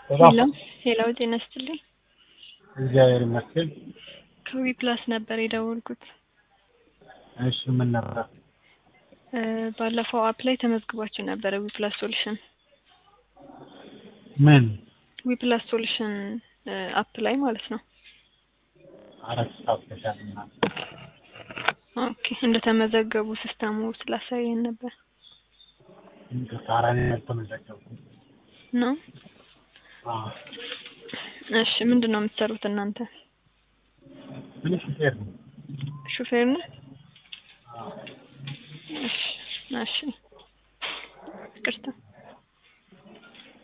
ሄሎ ሄሎ፣ ጤና ይስጥልኝ። እግዚአብሔር ይመስገን። ከዊ ፕላስ ነበር የደወልኩት። እሺ ምን ነበር? እ ባለፈው አፕ ላይ ተመዝግባችሁ ነበረ። ዊ ፕላስ ሶሉሽን ምን ዊ ፕላስ ሶሉሽን አፕ ላይ ማለት ነው። አራት ሳፍተሻል እና ኦኬ እንደተመዘገቡ ሲስተሙ ስላሳየን ነበር ታራኔ ያልተመዘገብኩ ነው። እሺ ምንድን ነው የምትሰሩት እናንተ? ምን ሹፌር ነው? ሹፌር ነው? እሺ እሺ፣ ይቅርታ